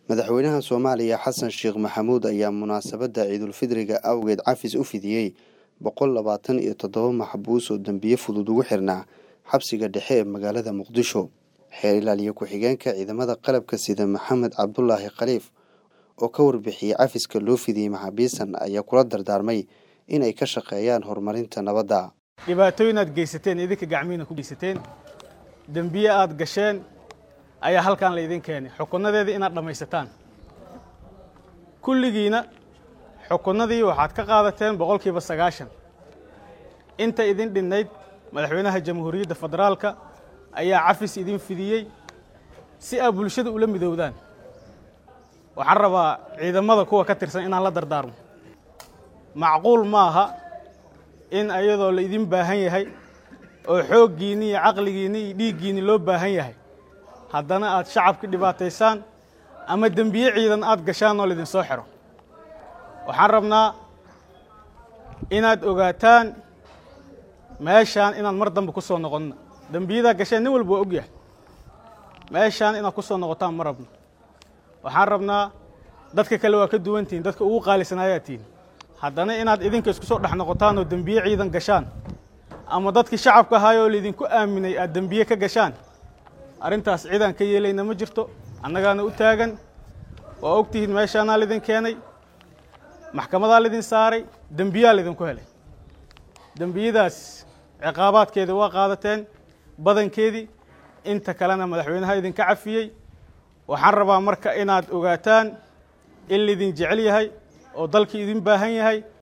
madaxweynaha soomaaliya xasan sheekh maxamuud ayaa munaasabadda ciidulfidriga awgeed cafis u fidiyey boqol labaatan iyo toddoba maxbuus oo dembiye fudud ugu xirnaa xabsiga dhexe ee magaalada muqdisho xeer ilaaliye ku-xigeenka ciidamada qalabka sida maxamed cabdulaahi khaliif oo ka warbixiyey cafiska loo fidiyey maxaabiistan ayaa kula dardaarmay inay ka shaqeeyaan horumarinta nabadda dhibaatooyin aad geysateen idinka gacmihiina ku geysateen dembiye aad gasheen ayaa halkan laydin keenay xukunnadeeda inaad dhammaysataan kulligiina xukunnadii waxaad ka qaadateen boqolkiiba sagaashan inta idin dhinnayd madaxweynaha jamhuuriyadda federaalka ayaa cafis idin fidiyey si aad bulshada ula midowdaan waxaan rabaa ciidamada kuwa ka tirsan inaan la dardaarmo macquul ma aha in ayadoo la idin baahan yahay oo xooggiinni iyo caqligiinni iyo dhiiggiinni loo baahan yahay haddana aad shacabka dhibaataysaan ama dembiye ciidan aad gashaan oo laydin soo xiro waxaan rabnaa inaad ogaataan meeshaan inaad mar dambe ku soo noqonna dembiyadaa gasheen nin walba waa og yahay meeshaan inaad ku soo noqotaan ma rabno waxaan rabnaa dadka kale waa ka duwan tihiin dadka ugu qaalisanaayaa tihiin haddana inaad idinka isku soo dhex noqotaan oo dembiye ciidan gashaan ama dadkii shacabka ahaayoo laydinku aaminay aad dembiye ka gashaan arrintaas cidaan ka yeelayna ma jirto annagaana u taagan waa og tihiin meeshaanaa laydin keenay maxkamadaa laydin saaray dembiyaa laydinku helay dembiyadaas ciqaabaadkeeda waa qaadateen badankeedii inta kalena madaxweynaha idinka cafiyey waxaan rabaa marka inaad ogaataan in laydin jecel yahay oo dalkii idin baahan yahay